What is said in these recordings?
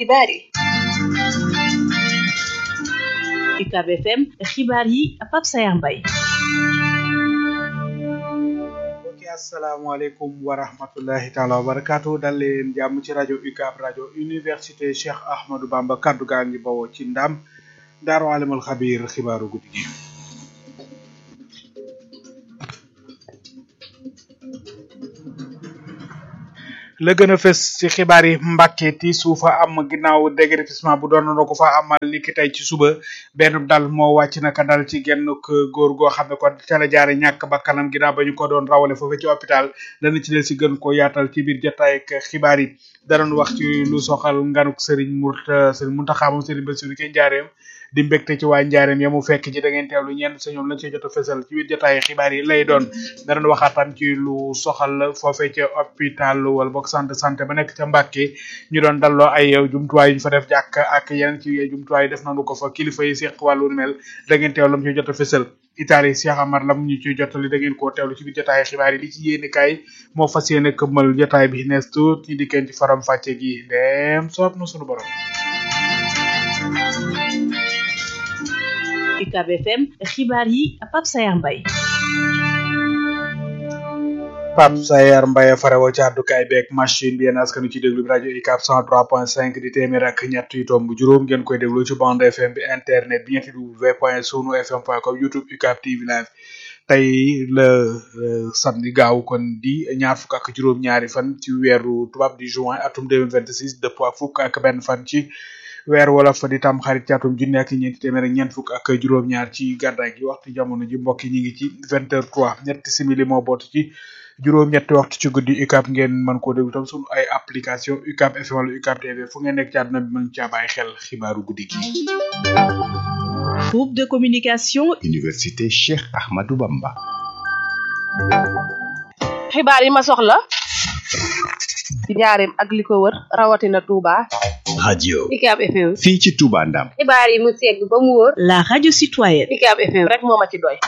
xibaar yi UCAB FM xibaar yi Pape Sayar Mbaye mbokki asalaamaaleykum wa rahmatullahi taala wa barakaatu dal leen jàmm ci rajo UCAB rajo université Cheikh Ahmadou Bamba kaddu gaa ngi bawoo ci ndam daaru alimul xabiir xibaaru guddi gi la gën a fës ci xibaar yi Mbàkke ti suufa am ginnaaw déguerpissement bu doon na ko fa amal ni ki tey ci suba benn dal moo wàcc naka dal ci genn góor goo xam ne kon ca la jaare ñàkk bakkanam ginnaaw ba ñu ko doon rawale foofu ci hôpital dana ci del si gën ko yaatal ci biir jotaay ak xibaar yi danañ wax ci lu soxal nganuk Serigne Mourta Serigne Mountakha moom Serigne Bassirou ci njaareem di mbégte ci waa njaareem ya mu fekk ci da ngeen teewlu ñenn sa ñoom lañ ci jot a fësal ci biir jotaay xibaar yi lay doon danañ waxaatam ci lu soxal foofee ca hôpital wala boog centre de santé ba nekk ca Mbàkke ñu doon dalloo ay jumtuwaay yu ñu fa def jàkk ak yeneen ci jumtuwaay def nañu ko fa kilifa yi seq wàllu mel da ngeen teewlu lam ci jot a fësal Italie Cheikh Amar lam ñu ci jottali da ngeen koo teewlu ci biir jotaay xibaar yi li ci yéeni kaay moo fas yéene këmmal jotaay bi nees tuut ñi dikkeen ci faram fàcce gi dem soob na sunu borom UCAB FM xibaar yi Pape Sayar Mbaye Pape Sayar Mbaye farewo ci àddukaay beeg machine bi yéen askanu ci déglu bi rajo UCAB 103.5 di téeméer ak ñett yu tomb juróom ngeen koy déglu ci bande FM bi internet bi ñetti w point sunu fm point com youtube UCAB TV live tey la samedi gaaw kon di ñaar fukk ak juróom ñaari fan ci weeru tubaab di juin atum 2026 dëppoo ak fukk ak benn fan ci weer wala fa di tam xarit ci atum junni ak ñeenti téeméer ak ñeent fukk ak juróom-ñaar ci gàddaay gi waxtu jamono ji mbokk yi ñu ngi ci vingt heures trois ñetti simili moo boot ci juróom-ñetti waxtu ci guddi UCAB ngeen mën koo déglu tam sunu ay application UCAB FM wala UCAB TV fu ngeen nekk ci àdduna bi mën caa bàyyi xel xibaaru guddi gi. groupe de communication. université Cheikh Ahmadou Bamba. xibaar yi ma soxla ci njaareem ak li ko wër rawatina Touba. radio UCAB FM. fii ci Touba Ndam. xibaar yi mu segg ba mu wóor. la radio citoyenne. UCAB FM rek moo ma ci doy.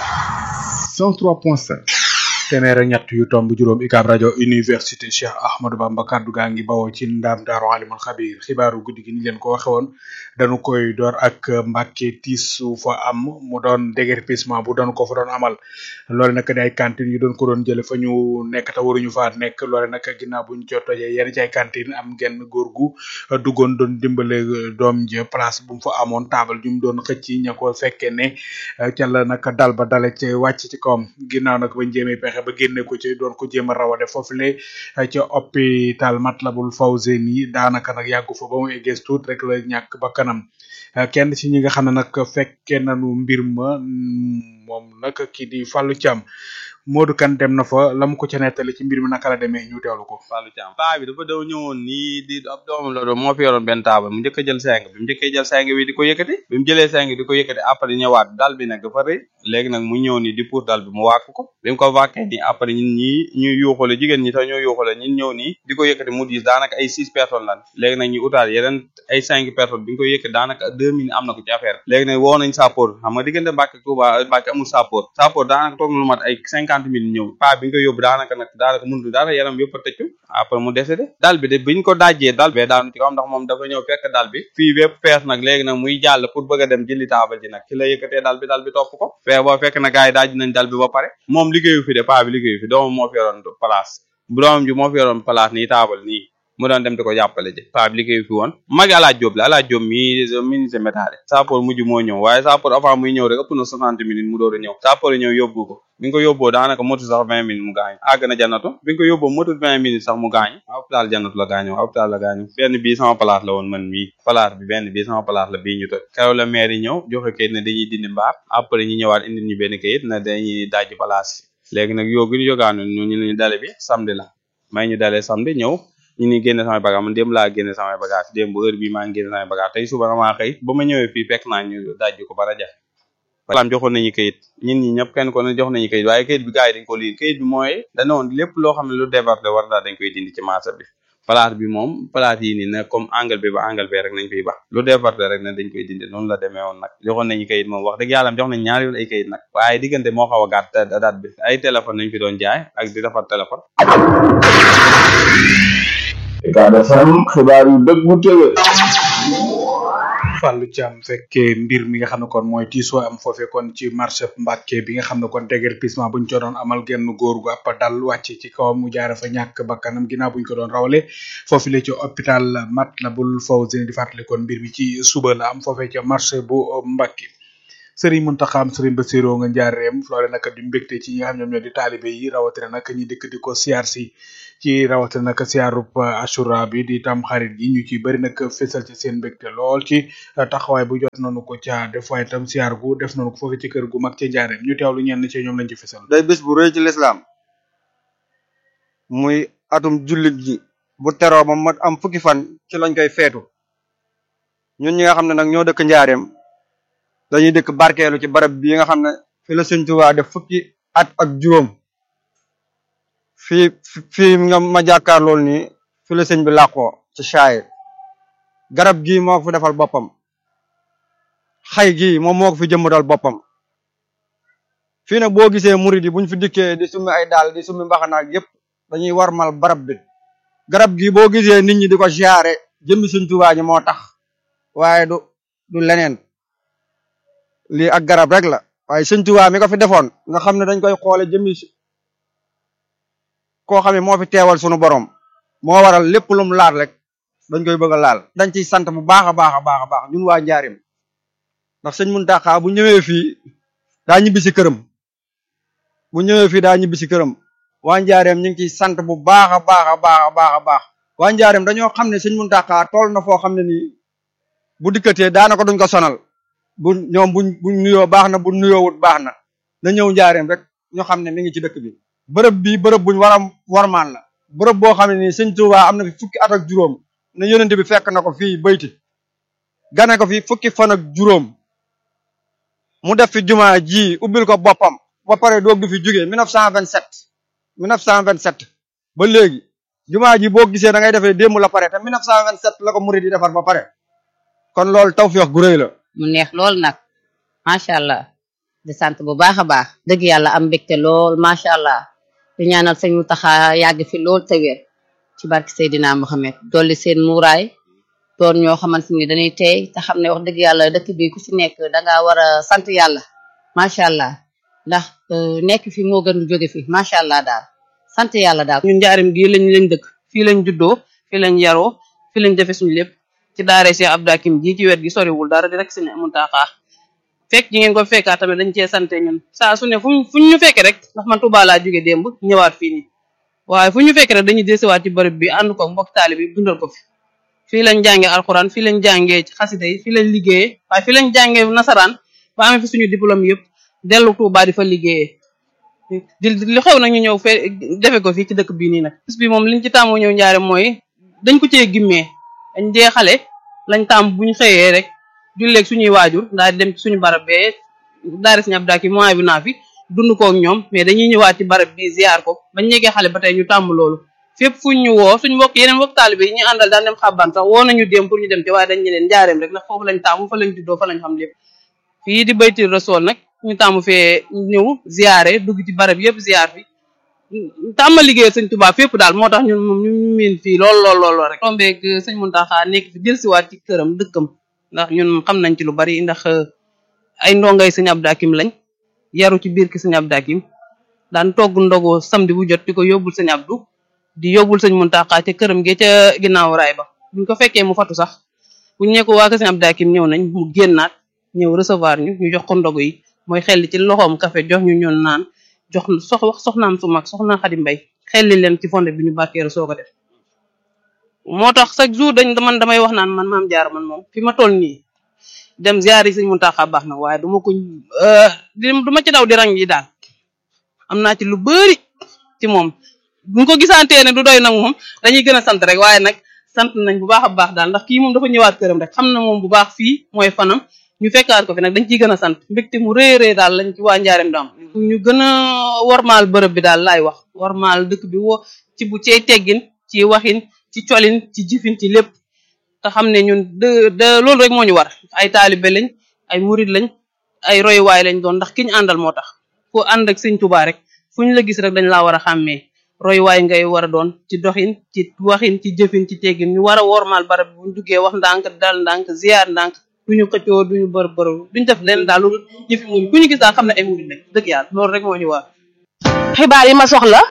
103.5. téeméer ak ñett yu tomb juróom UCAB rajo université Cheikh Ahmadou Bamba kaddu gaa ngi bawoo ci ndaam daaru alimul xabir xibaaru guddi gi ni leen ko waxe woon dañu koy door ak Mbàkke tiisu fa am mu doon déguerpissement bu doon ko fa doon amal loole nag di ay cantine yu doon ko doon jële fa ñu nekk te waruñu faa nekk loole nag ginnaaw buñ ci tojee yenn ci ay cantine am genn góor gu duggoon doon dimbale doom ja place bu mu fa amoon taabal ju mu doon xëcc ña ko fekkee ne ca la nag dal ba dale ci wàcc ci kawam ginnaaw nag bañ jéemee pexe ba génne ko ci doon ko jéem a rawade foofu le ca hôpital Matlabul Fawzeyni daanaka nag yàggu fa ba mu eggees tuut rek la ñàkk ba kanam kenn ci ñi nga xam ne nag fekkee nañu mbir ma moom nag kii di Fallou Thiam Modou Kane dem na fa la mu ko ca nettali ci mbir mi naka la demee ñu teewlu ko. Fallou Thiam paa bi dafa daw ñëwoon nii di ab doomam la doon moo fi yoroon benn taabal mu njëkk a jël seng bi mu njëkkee jël seng bi di ko yëkkati bi mu jëlee seng di ko yëkkati après ñëwaat dal bi nag dafa rëy léegi nag mu ñëw nii di pour dal bi mu wàkk ko bi mu ko wàkkee nii après ñun ñii ñu yuuxale jigéen ñi sax ñoo yuuxale ñun ñëw nii di ko yëkkati mu diis daanaka ay six personnes lan léegi nag ñu utaal yeneen ay cinq personnes bi ñu ko yëkkati daanaka deux minutes am na ko ci affaire léegi nag woo nañ sappoor xam nga diggante Mbàkke Touba Mbàkke amul sappoor sappoor daanaka toog na lu mat ay cinquante minutes ñëw bi nga ko yóbbu daanaka nag daanaka mënul dara yaram yëpp a tëccu après mu décédé dal bi de biñ ko dajjee dal bee daanu ci kaw ndax moom dafa ñëw fekk dal bi fii bépp fees nag léegi nag muy jàll pour bëgg a dem jëli taabal ji nag ci la yëkkatee dal bi dal bi topp ko fee boo fekk na gars yi daaj nañ dal bi ba pare moom liggéeyu fi de paa bi liggéeyu fi doomam moo fi yoroon place bu doomam ji moo fi yoroon place nii taabal nii mu doon dem di ko jàppale ji paa bi liggéeyu fi woon magi alaaj Jóob la alaaj Jóob mi ministre métale sappoor mujj moo ñëw waaye sappoor avant muy ñëw rek ëpp na soixante minutes mu door a ñëw sappoor ñëw yóbbu ko bi nga ko yóbboo daanaka motu sax vingt minutes mu gaañu àgg na jannatu bi nga ko yóbboo motu vingt minutes sax mu gaañu hôpital jannatu la gaañu hôpital la gaañu benn bii sama place la woon man mii place bi benn bii sama place la bii ñu toj keroog la maire yi ñëw joxe kayit ne dañuy dindi mbaar après ñu ñëwaat indi ñu benn kayit ne dañuy dajji place léegi nag yow gi ñu jogaanu ñu ñu ñu dale bi samedi la may ñu dalee samedi ñëw ñu ni génne samay bagage man démb laa génne samay bagage démb heure bii maa ngi génne samay bagage tey suba damaa xëy ba ma ñëwee fii fekk naa ñu dajji ko bara jafe salaam joxoon nañu kayit ñun ñi ñëpp kenn ko ne jox nañu kayit waaye kayit bi gars yi dañ ko lii kayit bi mooy dana woon lépp loo xam ne lu déborde war daal dañ koy dindi ci marché bi place bi moom place yi nii ne comme angle bi ba angle bi rek nañ fiy ba lu déborde rek ne dañ koy dindi noonu la demee woon nag joxoon nañu kayit moom wax dëgg yàlla jox nañ ñaari yoon ay kayit nag waaye diggante moo xaw a gàtt date bi ay téléphone nañ fi doon jaay ak di defar téléphone Ucab FM xibaar yu dëggu tëwe Fallou Thiam fekkee mbir mi nga xam ne kon mooy tiisoo am foofe kon ci marché Mbàkke bi nga xam ne kon déguerpissement buñ ko doon amal genn góor gu àpp dal wàcc ci kawam mu jaare fa ñàkk bakkanam ginnaaw buñ ko doon rawale foofu la ci hôpital Matlaboul Fawzeyni di fàttali kon mbir mi ci suba la am foofe ca marché bu Mbàkke Serigne Mountakha Serigne Bassirou nga njaareem loole nag di mbégte ci ñi nga xam ñoom ñoo di taalibe yi rawatina nag ñi dëkk di ko siyaar si ci rawatina nag siyaarub Ashura bi di tam xarit gi ñu ci bëri nag fésal ci seen mbégte lool ci taxawaay bu jot nañu ko ca def waaye tam siyaar gu def nañu ko foofu ci kër gu mag ca njaareem ñu teewlu ñenn ci ñoom lañ ci fésal day bés bu rëy ci lislaam muy atum jullit gi bu teroo ba mat am fukki fan ci lañ koy feetu ñun ñi nga xam ne nag ñoo dëkk njaareem dañuy dëkk barkeelu ci barab bii nga xam ne fi la Sëñ Tuubaa def fukki at ak juróom fii fii nga ma jàkkaar lool nii fi la sëñ bi làqoo ci shaayir garab gii moo ko fi defal boppam xay gii moom moo ko fi jëmbatal boppam fii nag boo gisee murid yi buñ fi dikkee di summi ay daal di summi mbaxanaak yépp dañuy warmal barab bi garab gi boo gisee nit ñi di ko siyaare jëmmi Sëñ Tuubaa ji moo tax waaye du du leneen lii ak garab rek la waaye Sëñ Tuubaa mi ko fi defoon nga xam ne dañ koy xoole jëmmi koo xam ne moo fi teewal sunu borom moo waral lépp lum laal rek dañ koy bëgg a laal dañ ciy sant bu baax a baax a baax a baax ñun waa njaarim ndax sëñ Muntaxa bu ñëwee fii daa ñibbi si këram bu ñëwee fii daa ñibbi si këram waa njaareem ñu ngi ciy sant bu baax a baax a baax a baax a baax waa njaareem dañoo xam ne sëñ Muntaxa tool na foo xam ne nii bu dikkatee daanaka duñ ko sonal bu ñoom buñ buñ nuyoo baax na bu nuyoowut baax na na ñëw njaareem rek ñu xam ne mi ngi ci dëkk bi bërëb bi bërëb buñ war a warmaan la bërëb boo xam ne nii sëñ Tuubaa am na fi fukki at ak juróom ne yonente bi fekk na ko fii bayti gane ko fi fukki fan ak juróom mu def fi jumaa ji ubbil ko boppam ba pare doog du fi jógee 1927 1927 ba léegi jumaa ji boo gisee da ngay defee démb la pare te 1927 la ko murid yi defar ba pare kon loolu tawfeex gu rëy la mu neex lool nag macha allah di sant bu baax a baax dëgg yàlla am mbégte lool macha allah di ñaanal sëñ Mountakha yàgg fi lool te wér ci barke Seydina Mohamed dolli seen muuraay doon ñoo xamante ni dañuy tey te xam ne wax dëgg yàlla dëkk bi ku ci nekk danga war a sant yàlla macha allah ndax nekk fi moo gën jóge fi macha allah daal sant yàlla daal. ñun njaarim gii lañ lañ dëkk fii lañ juddoo fii lañ yaroo fii lañ defe suñu lépp ci daare Cheikh Abdou Hakim ji ci wet gi soriwul dara di rek sëñ Mountakha fekk ji ngeen ko fekkaa tamit dañ cee sante ñun saa su ne fuñ fuñ ñu fekke rek ndax man Touba laa jóge démb ñëwaat fii nii waaye fu ñu fekke rek dañuy desiwaat ci bërëb bi ànd ko mbokk taali bi dundal ko fi fii lañ jànge alxuraan fii lañ jàngee ci xasida yi fii lañ liggéeyee waaye fii lañ jàngee nasaraan ba amee fi suñu diplôme yëpp dellu Touba di fa liggéeyee di li xew nag ñu ñëw fee defe ko fii ci dëkk bii nii nag bis bi moom liñ ci tàmmu ñëw njaare mooy dañ ko cee gimmee dañ dee xale lañ tàmm buñ xëyee rek julleeg suñuy waajur daal di dem ci suñu barab bee daari siñu abdaaki mois bi naa fi dund kook ñoom mais dañuy ñëwaat ci barab bi ziar ko bañ ñegee xale ba tey ñu tàmm loolu fépp fuñ ñu woo suñ mbokk yeneen mbokk taalibe yi ñu àndal daan dem xabban sax woo nañu dem pour ñu dem ci waaye dañ ñeneen njaareem rek ndax foofu lañ tàmm fa lañ juddoo fa lañ xam lépp fii di bayti rasool nag ñu tàmm fee ñëw ziare dugg ci barab yëpp ziar fi tàmm liggéey sëñ Tuubaa fépp daal moo tax ñun moom ñu miin fii lool lool lool rek tombeeg sëñ Muntaxa nekk fi delsiwaat ci këram dëkkam ndax ñun xam nañ ci lu bari ndax ay ndongay sëñ Abdou Hakim lañ yaru ci biir ki sëñ Abdou Hakim daan togg ndogu samedi bu jot di ko yóbbul sëñ Abdou di yóbbul sëñ Muntaxa ca këram gi ca ginnaaw raay ba buñ ko fekkee mu fatu sax buñ ne ko waa sëñ Abdou Hakim ñëw nañ mu génnaat ñëw recevoir ñu ñu jox ko ndogu yi mooy xel ci loxoom café jox ñu ñoon naan jox sox wax soxnaam su mag soxna Xadi Mbay xelli leen ci fonde bi ñu barkeeru soo ko def moo tax chaque jour dañ man damay wax naan man maam jaar man moom fi ma toll nii dem ziar yi sëñ Muntaxa baax na waaye duma ko du ma ci daw di rang yi daal am naa ci lu bëri ci moom buñ ko gisantee ne du doy nag moom dañuy gën a sant rek waaye nag sant nañ bu baax a baax daal ndax kii moom dafa ñëwaat këram rek xam na moom bu baax fii mooy fanam ñu fekkaat ko fi nag dañ ciy gën a sant mbégte mu rëy rëy daal lañ ci waa njaareem daam ñu gën a warmaal bërëb bi daal laay wax warmaal dëkk bi wo ci bu cey teggin ci waxin ci colin ci jëfin ci lépp te xam ne ñun de de loolu rek moo ñu war ay taalibe lañ ay murid lañ ay royuwaay lañ doon ndax ki ñu àndal moo tax foo ànd ak sëñ Tuubaa rek fu ñu la gis rek dañ laa war a xàmmee royuwaay ngay war a doon ci doxin ci waxin ci jëfin ci teggin ñu war a wormaal barab bu ñu duggee wax ndànk dal ndànk ziar ndànk duñu xëccoo duñu bër bëru duñu def leen daal lu yëfi muñ ku ñu gis daal xam ne ay muñ lañ dëgg yàlla loolu rek moo ñu waar xibaar yi ma soxla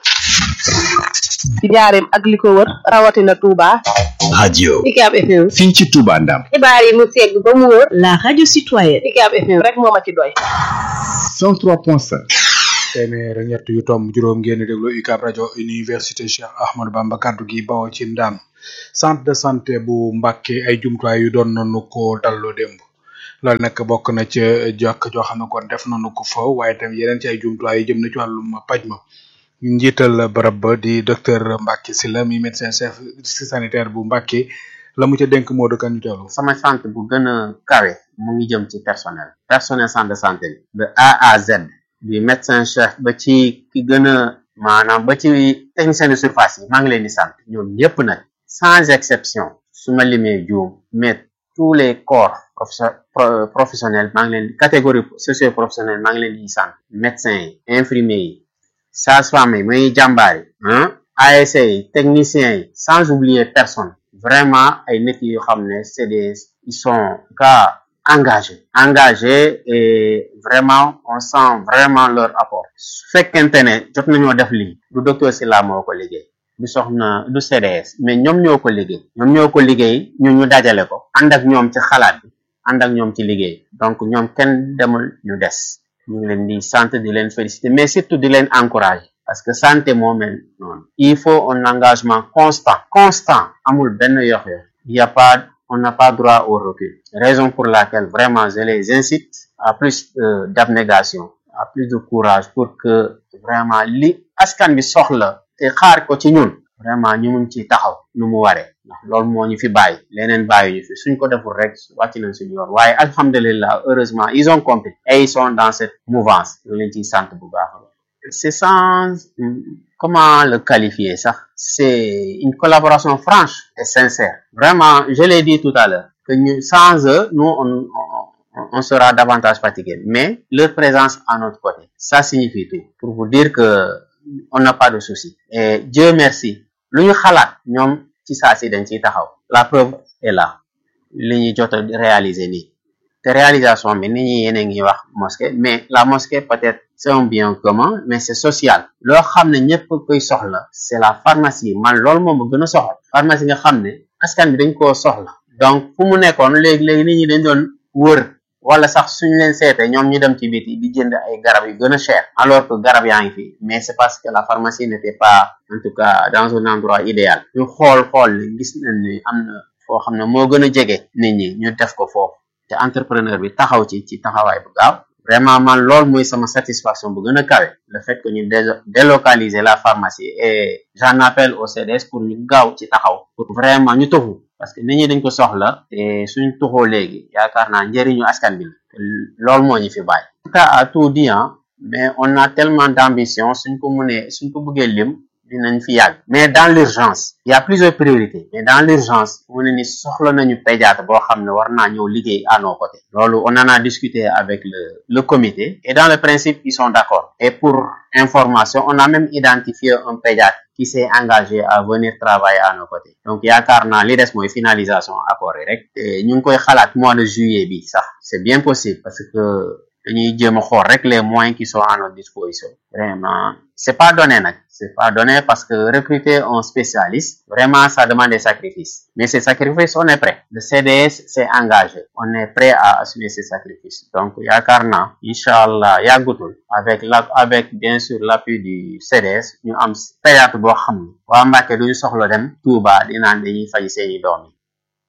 ci njaareem ak li ko wër rawatina Touba. radio UCAB FM. fii ci Touba Ndam xibaar yi mu segg ba mu wóor. La radio citoyenne. UCAB FM. rek moo ma ci doy. 103.5 téeméer ak ñett yu tomb juróom ngeen di déglu UCAB rajo université Cheikh Ahmadou Bamba kaddu gi bawoo ci ndam centre de santé bu Mbàkke ay jumtuwaay yu doon nañu ko dalloo démb loolu nag bokk na ca jokk joo xam ne kon def nañu ko fa waaye tam yeneen ci ay jumtuwaay yu jëm na ci wàllum paj ma njiital barab ba di docteur Mbacke Sylla mi médecin chef district sanitaire bu Mbacke la mu ca dénk moo dëkkan ñu teewlu sama sant bu gën a kawe mu ngi jëm ci personnel personnel centre de santé bi de A à Z du médecin chef ba ci ki gën a maanaam ba ci technicien de surface yi maa ngi leen di sant ñoom ñëpp nag sans exception su ma limee juum mais tous les corps professe- pro- professionnels maa ngi leen catégorie socio professionnelle maa ngi leen di sant médecins yi infirmiers yi sages-femmes yi muy jàmbaar yi ah ASC yi techniciens yi sans oublier personne vraiment ay nit yoo xam ne c'est des ils sont cas engagés engagés et vraiment on sent vraiment leur apport su fekkente ne jot nañoo def lii du docteur Sylla moo ko liggéey du soxna du CDS mais ñoom ñoo ko liggéey ñoom ñoo ko liggéey ñu ñu dajale ko ànd ak ñoom ci xalaat bi ànd ak ñoom ci liggéey donc ñoom kenn demul ñu des ñu ngi leen di sant di leen féliciter mais surtout di leen encourager parce que santé moo mel noonu il faut un engagement constant constant amul benn yox yox il y a pas on n'a pas droit au recul raison pour laquelle vraiment je les incite à plus euh, d'abnégation à plus de courage pour que vraiment li askan bi soxla te xaar ko ci ñun vraiment ñu mun ci taxaw nu mu waree ndax loolu moo ñu fi bàyyi leneen bàyyi ñu fi suñ ko deful rek wàcc nañ suñu yoon waaye alhamdulillah heureusement ils ont compris et ils sont dans cette mouvance ñu leen ciy sant bu baax a baax c'est sans hum, comment le qualifier ça c'est une collaboration franche et sincère vraiment je l'ai dit tout à l'heure que ñu sans eux nous on, on, on sera davantage fatigué mais leur présence à notre côté ça signifie tout pour vous dire que on n'a pas de souci et Dieu merci lu ñu xalaat ñoom ci saa si dañ ciy taxaw la preuve est là li ñu jot a réaliser nii te réalisation bi nit ñi yéen a ngi wax mosquée mais la mosquée peut-être c'est un bien commun mais c'est social loo xam ne ñëpp koy soxla c'est la pharmacie man loolu moom ma gën a soxla pharmacie nga xam ne askan bi dañ koo soxla donc fu mu nekkoon léegi léegi nit ñi dañ doon wër wala sax suñ leen seete ñoom ñu dem ci biti di jënd ay garab yu gën a cher alors que garab yaa ngi fi mais c'est parce que la pharmacie n'était pas en tout cas dans un endroit idéal ñu xool xool ne gis nañ ni am na foo xam ne moo gën a jege nit ñi ñu def ko foofu te entrepreneur bi taxaw ci ci taxawaay bu gaaw vraiment man loolu mooy sama satisfaction bu gën a kawe le fait que ñu dé- délocaliser la pharmacie et j'en appelle au CDS pour ñu gaaw ci taxaw pour vraiment ñu tuxu parce que nit ñi dañ ko soxla te suñ tuxoo léegi yaakaar naa njëriñu askan bi la te loolu moo ñu fi bàyyi en tout cas à tout dit hein, mais on a tellement d'ambition suñ ko mënee suñ ko bëggee lim dinañ fi yàgg mais dans l'urgence il y a plusieurs priorités mais dans l'urgence mu ne ni soxla nañu pédiatre boo xam ne war naa ñëw liggéey à nos côtés loolu on en a discuté avec le le comité et dans le principe ils sont d'accord et pour information on a même identifié un pédiatre qui s'est engagé à venir travailler à nos côtés donc yaakaar naa li des mooy finalisation accord yi rek te ñu ngi koy xalaat mois de juillet bi sax c'est bien possible parce que dañuy jéem a xool rek les moyens qui sont à notre disposition vraiment c'est pas donné nag c'est pas donné parce que recruter un spécialiste vraiment ça demande des sacrifices mais ces sacrifices on est prêt le CDS s'est engagé on est prêt à assumer ces sacrifices donc yaakaar naa inchallah yàggutul avec la avec bien sûr l'appui du CDS ñu am pédiatre boo xam ne waa Mbàkke duñu soxla dem Touba di naan dañuy faj seeni doom yi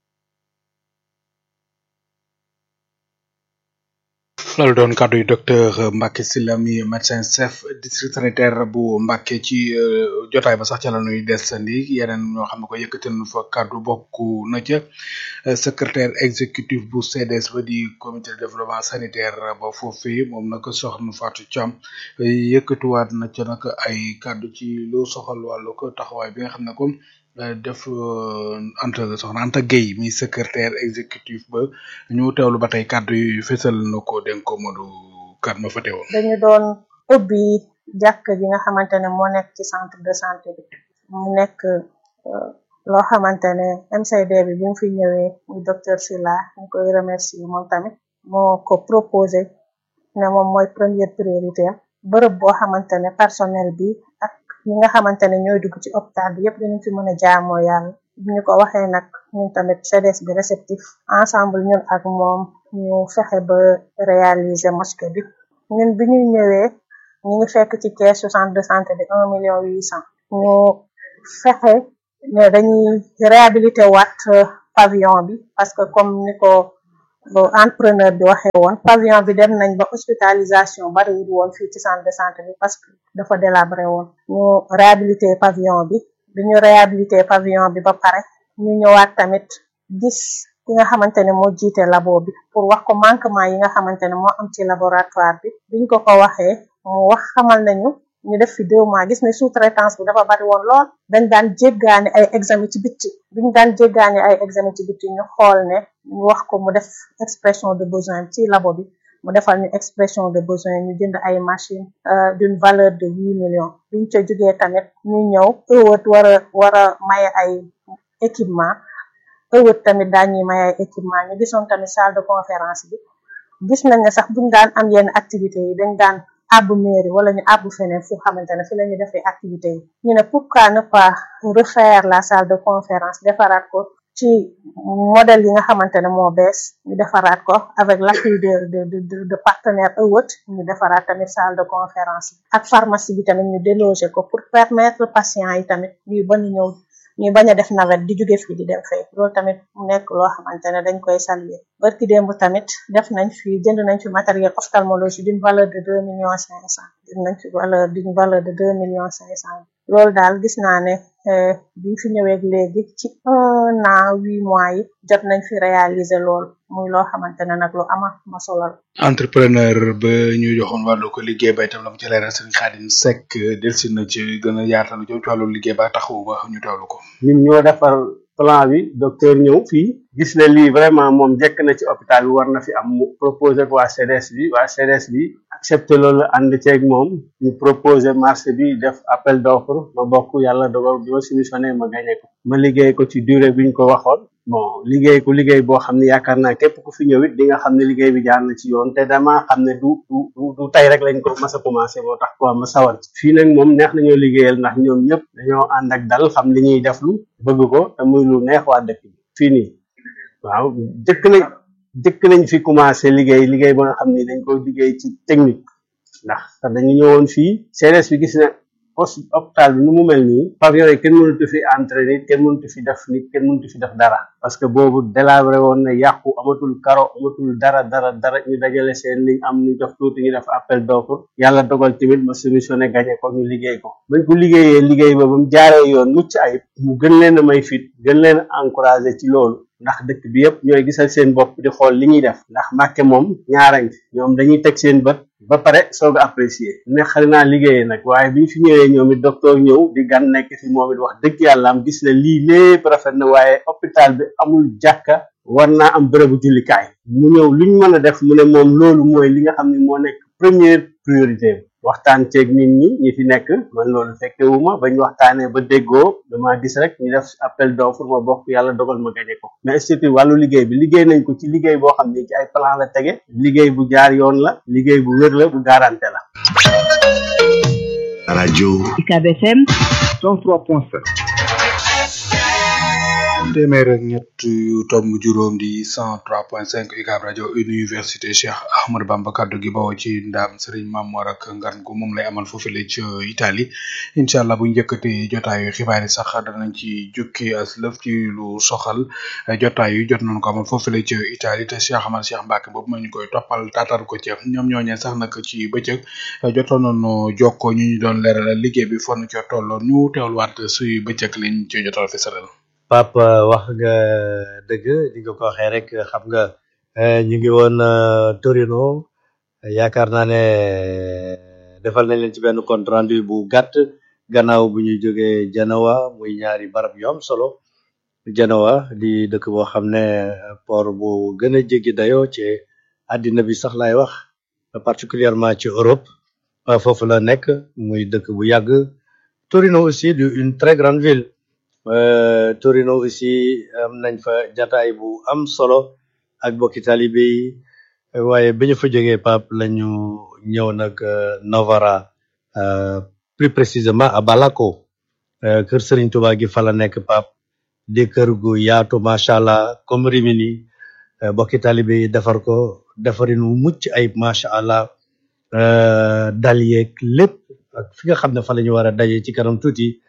loolu doon kàddu yu docteur Mbacke Sylla mi médecin chef district sanitaire bu Mbacke ci euh, jotaay ba sax ca la nuy desandi yeneen ñoo xam ne ko yëkkati nañu fa kàddu bokk na ca euh, secrétaire exécutif bu CDS ba di comité de développement sanitaire ba foofee moom nag soxna Fatou Thiam yëkkatiwaat na ca nag ay kàddu ci lu soxal wàllu ko taxawaay bi nga xam ne comme euh, def euh, Anta soxna Anta Gueye mi secrétaire exécutif ba ñu teewlu ba tey kàddu yi fësal na ko dénk ko Modou kat ma fa teewoon. dañu doon ubbi jàkk ji nga xamante ne moo nekk ci centre de santé bi mu nekk euh, loo xamante ne MCD bi bi mu fi ñëwee muy docteur Sylla ñu koy remercier moom tamit moo ko proposé ne moom mooy première priorité am bërëb boo xamante ne personnel bi ak ñi nga xamante ne ñooy dugg ci hôpital bi yëpp dinañ fi mën a jaamoo yàlla bi ñu ko waxee nag ñun tamit CDS bi réceptif ensemble ñun ak moom ñu fexe ba réaliser mosquée bi ñun bi ñu ñëwee ñu ngi fekk ci caisse centre de santé bi un million huit cent ñu fexe ne dañuy réhabilité waat pavillon bi parce que comme ni ko entrepreneur bi waxee woon pavillon bi dem nañ ba hospitalisation bariwul woon fii ci centre de santé bi parce que dafa délabré woon ñu réhabilité pavillon bi bi ñu réhabilité pavillon bi ba pare ñu ñëwaat tamit gis ki nga xamante ne moo jiite labo bi pour wax ko manquement yi nga xamante ne moo am ci laboratoire bi biñ ko ko waxee mu wax xamal nañu ñu def fi deux mois gis ne sous-traitance bi dafa bari woon lool dañ daan jéggaani ay examen ci bitti biñ daan jéggaani ay examen ci bitti ñu xool ne ñu wax ko mu def expression de besoin ci labo bi mu defal ñu expression de besoin ñu jënd ay machine d'une valeur de huit millions biñ ca jógee tamit ñu ñëw ëwët war a war a maye ay équipement ëwët tamit daañuy maye ay équipement ñu gisoon tamit salle de conférence bi gis nañ ne sax buñ daan am yenn activités yi dañ daan àbb mairie wala ñu àbb feneen fu xamante ne fi la ñu defee activités yi ñu ne pourquoi ne pas refaire la salle de conférence defaraat ko ci modèle yi nga xamante ne moo bees ñu defaraat ko avec l'appui de de de de partenaire ëwët ñu defaraat tamit salle de conférence ak pharmacie bi tamit ñu déloger ko pour permettre patients yi tamit ñuy bañ a ñëw ñu bañ a def navette di jóge fii di dem fee loolu tamit mu nekk loo xamante ne dañ koy saluer barki démb tamit def nañ fi jënd nañ fi matériel ophtalmologie d'une valeur de deux millions cinq cent jënd nañ fi valeur d'une valeur de deux millions cinq cent loolu daal gis naa ne biñ fi ñëweeg léegi ci un an huit mois yi jot nañ fi réaliser lool muy loo xamante ne nag lu ama ma solal entrepreneur ba ñu joxoon wàllu ko liggéey ba itam la mu ci leeral sëriñ Xaadim Seck delsi na ci gën a yaatalu jëm ci wàllu liggéey ba taxawu ba ñu teewlu ko ñun ñoo defar plan bi docteur ñëw fii gis ne lii vraiment moom jekk na ci hôpital bi war na fi am mu proposé ko waa CDS bi waa CDS bi accepté loolu ànd ceeg moom ñu proposé marché bi def appel d'offre ma bokk yàlla dogal bi ma soumissionné ma gagné ko ma liggéey ko ci durée bi ñu ko waxoon bon liggéey ko liggéey boo xam ne yaakaar naa képp ku fi ñëw it di nga xam ne liggéey bi jaar na ci yoon te dama xam ne du du du du tey rek lañ ko mas a commencé moo tax quoi ma sawar ci fii nag moom neex nañoo liggéeyal ndax ñoom ñëpp dañoo ànd ak dal xam li ñuy def lu bëgg ko te muy lu neex waa dëkk bi fii nii waaw jëkk nañ jëkk nañ fi commencé liggéey liggéey ba nga xam ni dañ ko liggéey ci technique ndax te dañu ñëwoon fii CDS bi gis na poste hôpital bi nu mu mel nii pavillon yi kenn mënatu fi entrer nit kenn mënatu fi def nit kenn mënatu fi def dara parce que boobu délabré woon na yàqu amatul karo amatul dara dara dara ñu dajale seen liñ am ñu def tuuti ñu def appel d'offre yàlla dogal tamit ma soumissionné gagné ko ñu liggéey ko bañ ko liggéeyee liggéey ba ba mu jaaree yoon mucc ayib mu gën leen a may fit gën leen a encouragé ci loolu ndax dëkk bi yëpp ñooy gisal seen bopp di xool li ñuy def ndax Mbàkke moom ñaarañ ñoom dañuy teg seen bët ba pare soog a apprécier ne xari naa liggéeyee nag waaye bi ñu fi ñëwee ñoom it docteur ñëw di gan nekk fi moom it wax dëgg yàlla am gis ne lii lépp rafet na waaye hôpital bi amul jàkka war naa am bërëbu jullikaay mu ñëw luñ mën a def mu ne moom loolu mooy li nga xam ne moo nekk première priorité waxtaan ceeg nit ñi ñi fi nekk man loolu fekkewuma bañ waxtaanee ba déggoo dama gis rek ñu def appel d'offre ma bokk yàlla dogal ma gañe ko mais surtout wàllu liggéey bi liggéey nañ ko ci liggéey boo xam ne ci ay plan la tege liggéey bu jaar yoon la liggéey bu wér la bu garanté la rajo UCAB FM 103.7 téeméer ak ñett yu tomb juróom di cent trois point cinq UCAB rajo université Cheikh Ahmadou Bamba kaddu gi bawoo ci ndaam Serigne Mamor ak ngan gu moom lay amal foofule ci Italie incha allah bu njëkkati jotaayu xibaar yi sax danañ ci jukki as lëf ci lu soxal jotaay yu jot nañ ko amal foofule ci Italie te Cheikh Ahmad Cheikh Mbacke boobu ma ñu koy toppal taatar ko ci ñoom ñooñee sax nag ci bëccëg jotoon nañu jokkoo ñu ñu doon leeral liggéey bi fon ca tolloon ñu teewluwaat suy bëccëg liñ ci jotal fi saral Pape wax nga dëgg di nga ko waxee rek xam nga ñu ngi woon Torino yaakaar naa ne defal nañ leen ci benn compte rendu bu gàtt gannaaw bu ñuy jógee Genoa muy ñaari barab yu am solo Genoa di dëkk boo xam ne port bu gën a jéggi dayoo ci àddina bi sax laay wax particulièrement ci Europe foofu la nekk muy dëkk bu yàgg Torino aussi di une très grande ville Euh, Torino aussi am nañ fa jataay bu am solo ak bokki talibé yi waaye bi ñu fa jógee Pape lañu ñëw nag euh, Novara euh, plus précisément à Balako euh, kër Serigne Touba gi fa la nekk Pape di kër gu yaatu macha allah comme Rimini euh, bokki talibé yi defar ko defarin wu mucc ayib macha allah euh, dal yeeg lépp ak fi nga xam ne fa la ñu war a daje ci kanam tuuti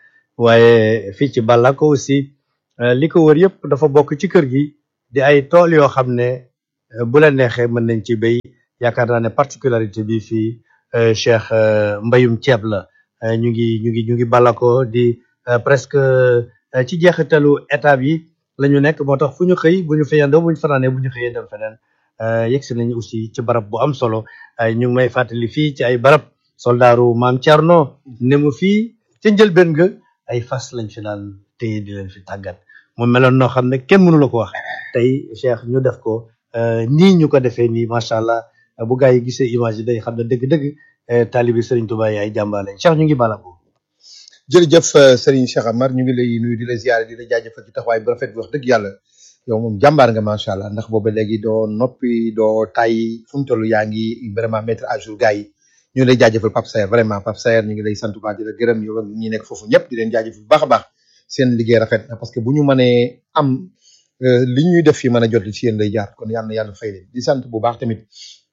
waaye fii ci Balako aussi euh, li ko wër yëpp dafa bokk ci kër gi di ay tool yoo xam ne euh, bu la neexee mën nañ ci béy yaakaar naa ne particularité bi fii euh, Cheikh euh, mbayum ceeb la Euh, ñu ngi ñu ngi ñu ngi Balako di euh, presque euh, ci jeexitalu étape yi la ñu nekk moo tax fu ñu xëy bu ñu fayandoo bu ñu fanaanee bu ñu xëyee dem feneen euh, yegsi nañu aussi ci barab bu am solo ay ñu ngi may fàttali fii ci ay barab soldaaru maam Thierno ne mu fii ca njëlbeen nga ay fas lañ fi daan téye di leen fi tàggat mu meloon noo xam ne kenn mënu la ko wax tey Cheikh ñu def ko euh, nii ñu ko defee nii macha allah bu gaa yi gisee image yi day xam ne dëgg-dëgg euh, taalibi Serigne Touba yi ay jàmbaale Cheikh ñu ngi Balako. jërëjëf euh, Serigne Cheikh Amar ñu ngi lay nuyu di la ziare di la jaajëfal ci taxawaay bu rafet bi wax dëgg yàlla yow moom jàmbaar nga macha allah ndax booba léegi doo noppi doo tay fu mu toll yaa ngi vraiment mettre à jour gars yi ñu ngi lay jaajëfal Pape Saer vraiment Pape Saer ñu ngi lay sant bu baax di la gërëm yow ak ñi nekk foofu ñëpp di leen jaajëfal bu baax a baax seen liggéey rafet na parce que bu ñu mënee am euh, li ñuy def fii mën a jot ci yéen lay jaar kon yàlla na yàlla fay leen di sant bu baax tamit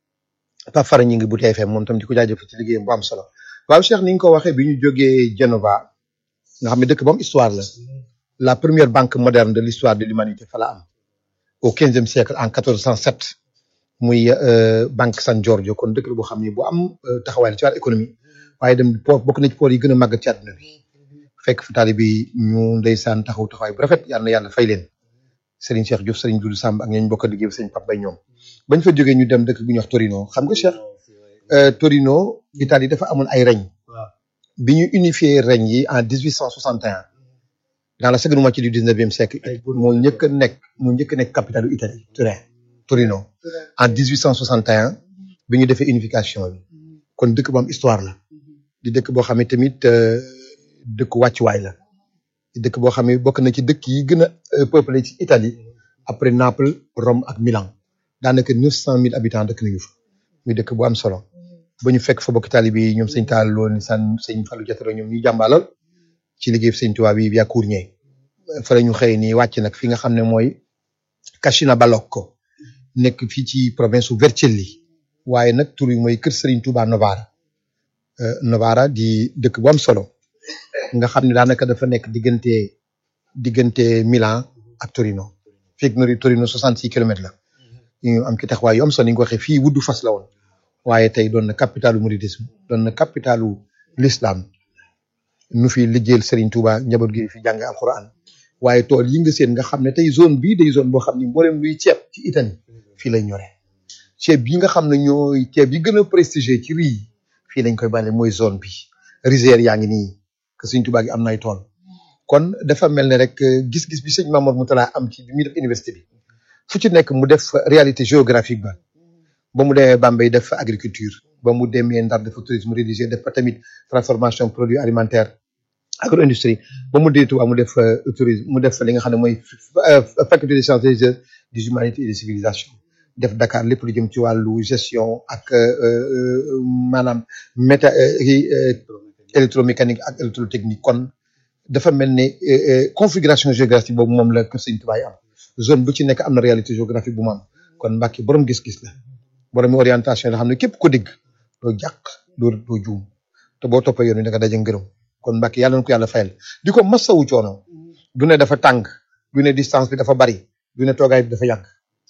Pape Fara ñi ngi bu TFM moom tam di ko jaajëfal ci liggéeyam bu am solo waaw Cheikh ni nga ko waxee bi ñu jógee Genova nga xam ne dëkk ba am histoire la la première banque moderne de l'histoire de l'humanité fa la am au quinzième siècle en 1407 muy euh, banque San Giorgio kon dëkk la boo xam ne bu am euh, taxawaay la ci wàllu économie waaye dem po bokk na ci poor yi gën a màgg ci àdduna bi fekk fa taalibe yi ñu ndeysaan taxaw taxawaay bu rafet yàlla na yàlla fay leen Serigne Cheikh Diouf Serigne Doudou Samb ak ñooñu bokk a liggéey Serigne Pape Bay ñoom bañ fa jógee ñu dem dëkk bu ñuy wax Torino xam nga Cheikh euh, Torino Italie dafa amoon ay règne bi ñu unifié règne yi en 1861 dans la seconde moitié du 19e siècle moo njëkk a nekk moo njëkk a nekk capitale Italie Turin Torino en 1861 bi ñu defee unification bi kon dëkk bu am histoire la di dëkk boo xam ne tamit euh, dëkk wàccuwaay la di dëkk boo xam ne bokk na ci dëkk yi gën a euh, peuplé ci Italie après Naples Rome ak Milan daanaka 900 000 habitants dëkk nañu fa muy dëkk bu am solo ba ñu fekk fa bokk taalibe yi ñoom sëñ Taal Lo ni san sëñ Fallou Diatara ñoom ñu jàmbalal ci liggéey sëñ Tuubaa bi via Cournier fa la ñu xëy nii wàcc nag fi nga xam ne mooy Cascina Balocco nekk fii ci province su Vercelli waaye nag tur yi mooy kër Serigne Touba Novara Euh, Novara di dëkk bu am solo nga xam ne daanaka dafa nekk diggante diggante Milan ak Torino fekk na Torino 66 kilomètres la ñu am ci taxawaay yu am solo ni nga ko waxee fii wuddu fas la woon waaye tey doon na capitalu mouridisme doon na capitalu l'islam nu fi liggéeyal Serigne Touba njaboot gi fi jàng alquran waaye tool yi nga seen nga xam ne tey zone bii day zone boo xam ni mboolem luy ceeb ci Italie fii lay ñore ceeb yi nga xam ne ñooy ceeb yi gën a prestigieux ci riz yi fii lañ koy bàyyi mooy zone bi rizière yaa ngi nii que Serigne Touba gi am na ay tool kon dafa mel ne rek euh, gis-gis bi sëñ Mamour Moutala am ci bi muy def université bi fu ci nekk mu def réalité géographique ba ba mu demee Bambey def fa agriculture ba mu demee Ndar def fa tourisme religieux def fa tamit transformation produit alimentaire agro industrie ba mu dee Touba mu def fa tourisme mu def fa li nga xam ne mooy euh, faculté des sciences religieuses des humanités et des civilisations def Dakar lépp lu jëm ci wàllu gestion ak euh, euh, maanaam méta euh, kii, euh, électromécanique ak électrotechnique kon dafa mel ne euh, euh, configuration géographique boobu moom la kër Sëñ Tuubaa yi am zone bu ci nekk am na réalité géographique bu mu am kon Mbàkke borom gis-gis la borom orientation la xam ne képp ko dégg doo jàq doo doo juum te boo toppee yoon wi da nga daje ngërëm kon Mbàkke yàlla na ko yàlla fayal di ko masawu coono du ne dafa tàng du ne distance bi dafa bari du ne toogaay bi dafa yàgg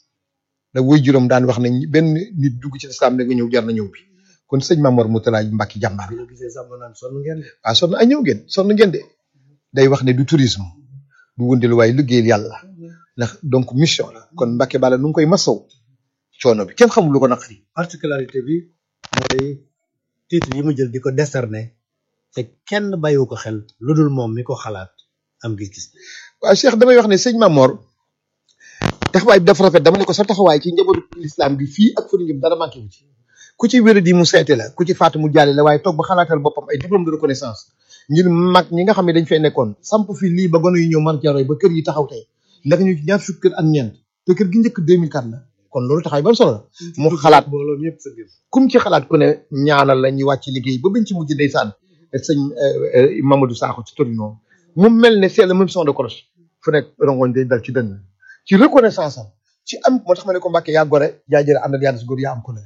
da wuy juróom daan wax ne benn nit dugg ci lislaam da nga ñëw jar na ñëw bi kon sëñ Mamor Moutala Mbàkke jàmbaar la la gisee sax ma naan sonn ngeen de. waaw sonn ay ñëw ngeen sonn ngeen de day wax ne du tourisme du wëndeelu waaye liggéeyal yàlla ndax donc mission la kon Mbàkke Bala nu ngi koy masaw coono bi kenn xamul lu ko naqari particularité bi mooy titre yi mu jël di ko décerner te kenn bàyyiwu ko xel lu dul moom mi ko xalaat am gis-gis. waaw Cheikh damay wax ne sëñ Mamor taxawaay bi dafa rafet dama ne ko sa taxawaay ci njabootu l'islam bi fii ak fële ngëm dara manqué wu ci ku ci wéra di mu seete la ku ci faatu mu jaale la waaye toog ba xalaatal boppam ay diplôme de reconnaissance ngir mag ñi nga xam ne dañ fay nekkoon samp fi lii ba gone yu ñëw man jaroy ba kër yi taxaw tey nekk ñu ci ñaar fukki kër ak ñeent te kër gi njëkk 2004 la kon loolu taxawaay ba solo la mu xalaat kum ci xalaat ku ne ñaanal la ñu wàcc liggéey ba biñ ci mujj ndeysaan sëñ Mamadou Sakho ci Torino mu mel ne c'est le même son de cloche fu nekk rongoñ day dal ci dënn ci reconnaissance am ci am moo tax ma ne ko Mbàkke yaa gore yaa jëre àndal yaa des góor yaa am ko ne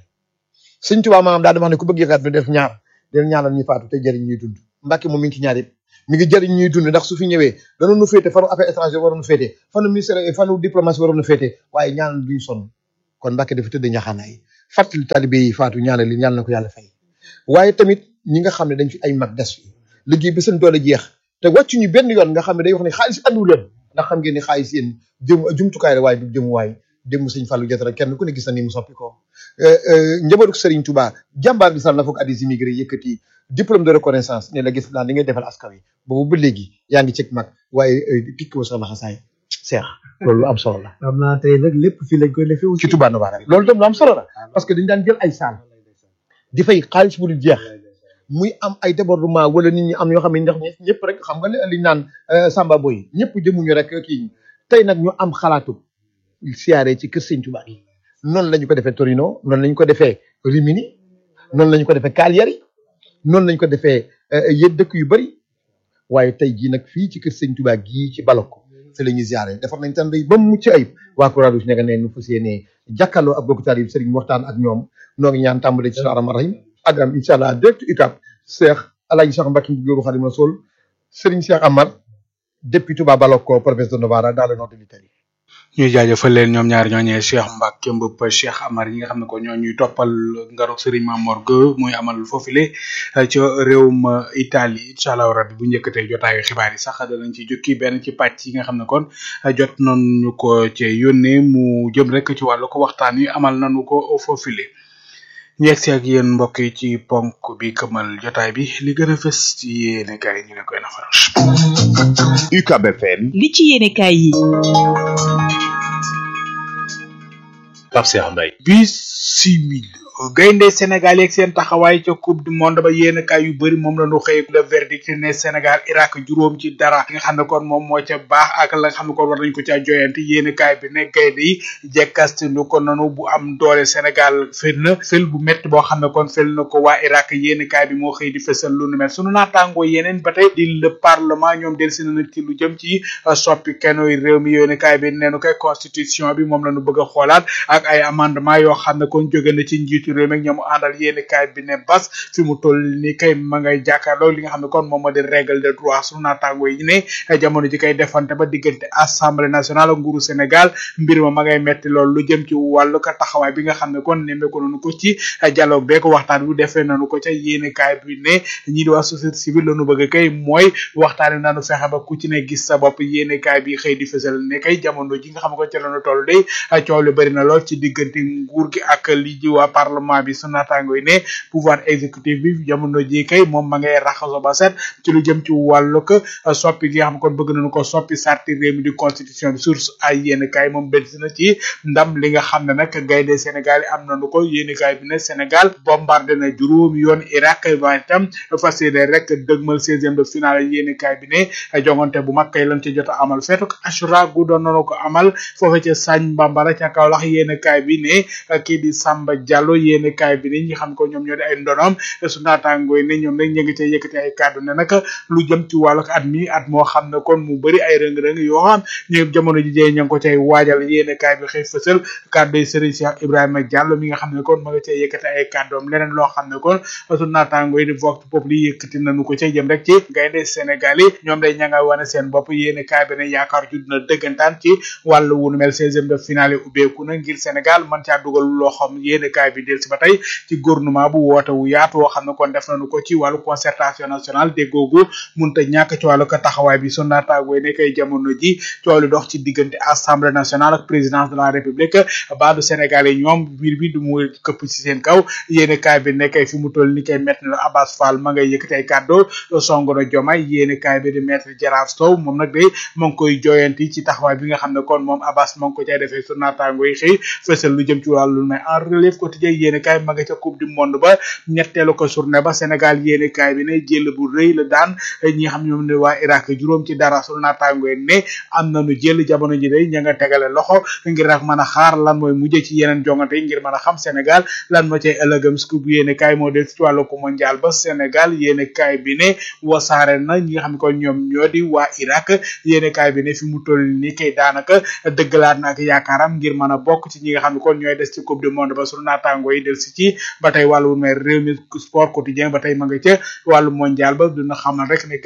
sëñ Tuubaa maanaam daa dama wax ne ku bëgg yëkkaat bi def ñaar del ñaanal ñuy faatu te jëriñ ñuy dund Mbàkke moom mi ngi ci ñaar yëpp mi ngi jëriñ ñuy dund ndax su fi ñëwee danoon nu féete fanu affaires étrangères waroon nu féete fanu ministère fanu diplomatie waroon nu féete waaye ñaanal duñu sonn kon Mbàkke dafa tëdd ñaxaanaay fàttali talibé yi faatu ñaanal li ñaan na ko yàlla fay waaye tamit ñi nga xam ne dañ fi ay mag des fi liggéey bi seen doole jeex te wàccuñu benn yoon nga xam ne day wax ne xaalis andiwu leen ndax xam ngeen ni xaalis yéen jëm jumtukaay la waaye du jëmuwaay démb sëñ Fallou Diatara kenn ku ne gis na ni mu soppi ko njabootu Serigne Touba jàmbaar bi sax la foog addis immigré yëkkati diplôme de reconnaissance ne la gis naa li ngay defal askan wi boobu ba léegi yaa ngi cëg mag waaye tikki wa sax laxasaay seex loolu lu am solo la xam naa tey nag lépp fii lañ koy defee ci Touba Novara loolu tam lu am solo la parce que dañ daan jël ay saal di fay xaalis bu dul jeex muy am ay débordement wala nit ñi am yoo xam ne ndax ñëpp rek xam nga li ñu naan Samba Boy ñëpp jëmuñu rek kii tey nag ñu am xalaatu siyaare ci kër Sëñ Touba gi noonu la ñu ko defee Torino noonu la ñu ko defee Rimini noonu la ñu ko defee Cagliari noonu la ñu ko defee yéen dëkk yu bari waaye tey jii nag fii ci kër Sëñ Touba gii ci Baloko fi la ñuy siyaare defar nañ tan day ba mu mucc ayib waa Croix-Rouge nekk ne nu fas yéenee jàkkaarloo ak bokk taalib Sëriñ waxtaan ak ñoom noo ngi ñaan tàmbale ci rahmaan rahim ak am incha allah direct UCAB Cheikh Alaaji Cheikh Mbacke Ndiogou Khadim Rassoul Serigne Cheikh Amar depuis Touba Baloko province de Novara dans le nord de l'Italie ñuy jaajëfal leen ñoom ñaar ñooñee Cheikh Mbacke Mbëpp Cheikh Amar yi nga xam ne ko ñoo ñuy toppal ngaru Serigne Mamor Gueye muy amal foofule ci réewum Italie incha allah rabbi bu njëkkatee jotaayu xibaar yi sax danañ ci jukki benn ci pàcc yi nga xam ne kon jot nañu ko ci yónnee mu jëm rek ci wàllu ko waxtaan wi amal nañu ko foofule. ñu yegg si ak yéen mbokk yi ci ponk bi këmal jotaay bi li gën a fës ci yéene kaay yi ñu leen koy nafaral. UCAB FM. li ci yéene kaay yi. Pape Cheikh Mbaye. bisimil gaynde Sénégal yeeg seen taxawaay ca coupe du monde ba yéen kaay yu bëri moom la ñu xëy le verdict ne Sénégal Irak juróom ci dara nga xam ne kon moom moo ca baax ak la nga xam ne kon war nañ ko caa joyante yéen kaay bi ne gaynde yi jekkasti nu ko nanu bu am doole Sénégal fël na fël bu métti boo xam ne kon fël na ko waa Irak yéen kaay bi moo xëy di fësal lu nu mel sunu naataangoo yeneen ba tey di le parlement ñoom del si na ci lu jëm ci soppi kenoy réew mi yéen kaay bi neenu koy constitution bi moom la ñu bëgg a xoolaat ak ay amendement yoo xam ne kon jóge na ci njiitu réew mi ak ñoom àndal yéeni kaay bi ne bas fi mu toll ni kay ma ngay jàkkaarloo li nga xam ne kon moom moo di règle de droit sunu naataango yi ne jamono ji kay defante ba diggante assemblée nationale ak nguuru Sénégal mbir ma ma ngay metti lool lu jëm ci wàllu ka taxawaay bi nga xam ne kon nemmeeku nañu ko ci dialogue beeg waxtaan bi defee nañu ko ca yéeni kaay bi ne ñii di waa société civile lañu bëgg kay mooy waxtaane nañu fexe ba ku ci ne gis sa bopp yéeni kaay bi xëy di fësal ne kay jamono ji nga xam ne ko ca lañu toll day coow li bëri na lool ci diggante nguur gi ak li ji waa parlement bi su naataango yi ne pouvoir exécutif bi jamono ji kay moom ma ngay raxaso ba set ci lu jëm ci wàllu ko soppi gi nga xam kon bëgg nañu ko soppi sarti réew mi di constitution bi source ay yéen kaay moom benn na ci ndam li nga xam ne nag gaynde Sénégal yi am nañu ko yéen kaay bi ne Sénégal bombardé na juróomi yoon Irak waaye itam fas yéene rek dëgmal seizième de finale yéen kaay bi ne jongante bu mag kay lan ci jot a amal feetu ko Ashura gu doon nañu ko amal foofu ca Sagne Bambara ca Kaolack yéen kaay bi ne kii di Samba Diallo yéen kaay bi ne ñi xam ko ñoom ñoo di ay ndonoom su naataangoo yi ne ñoom nag ñu ngi cay yëkkati ay kàddu ne nag lu jëm ci wàllu at mi at moo xam ne kon mu bëri ay rëng-rëng yoo xam ñu jamono ji jee ña ngi ko cay waajal yéen kaay bi xëy fësal kàddu yi Serigne Cheikh Ibrahima Diallo mi nga xam ne kon ma nga cay yëkkati ay kàddoom leneen loo xam ne kon su naataangoo yi di vox populi yi yëkkati nañu ko cay jëm rek ci gaynde Sénégal yi ñoom day ña nga wane seen bopp yéen kaay bi ne yaakaar ju dina dëggantaan ci wàllu wunu mel seizième de finale ubbeeku na ngir Sénégal man caa dugal loo xam yéen kaay bi del si ba tey ci gouvernement bu woote wu yaatu woo xam ne kon def nañu ko ci wàllu concertation nationale déggoogu munta ñàkk ci wàllu ko taxawaay bi su naataangoo yi ne kay jamono ji coow li dox ci diggante assemblée nationale ak présidence de la république baadu Sénégal yi ñoom mbir bi du mu këpp ci seen kaw yéene kaay bi ne kay fi mu toll ni kay maître la Abbas Fall ma ngay yëkkati ay kàddu songo na jomay yéene kaay bi di maître Gérard Sow moom nag day ma ngi koy joyanti ci taxawaay bi nga xam ne kon moom Abbas ma ngi ko cay defee su naataangoo yi xëy fësal lu jëm ci wàllu may en relève quotidien yéene kaay ma nga ca coupe du monde ba ñetteelu ko journée ba Sénégal yéene kaay bi ne jël bu rëy la daan ñi nga xam ñoom ne waa Irak juróom ci dara sunu naataango yi ne am nañu jël jamono ji day ña nga tegale loxo ngir nag mën a xaar lan mooy mujjee ci yeneen jongante yi ngir mën a xam Sénégal lan moo cay ëllëgam scoop yéene kaay moo del ci wàllu ko mondial ba Sénégal yéene kaay bi ne wasaare na ñi nga xam ne kon ñoom ñoo di waa Irak yéene kaay bi ne fi mu toll ni kay daanaka dëggalaat na ak yaakaaram ngir mën a bokk ci ñi nga xam ne kon ñooy des ci coupe du monde ba sunu naataango yi del si ci ba tey wàllu mer réew mi sport quotidien ba tey ma nga ca wàllu mondial ba dina xamal rek ne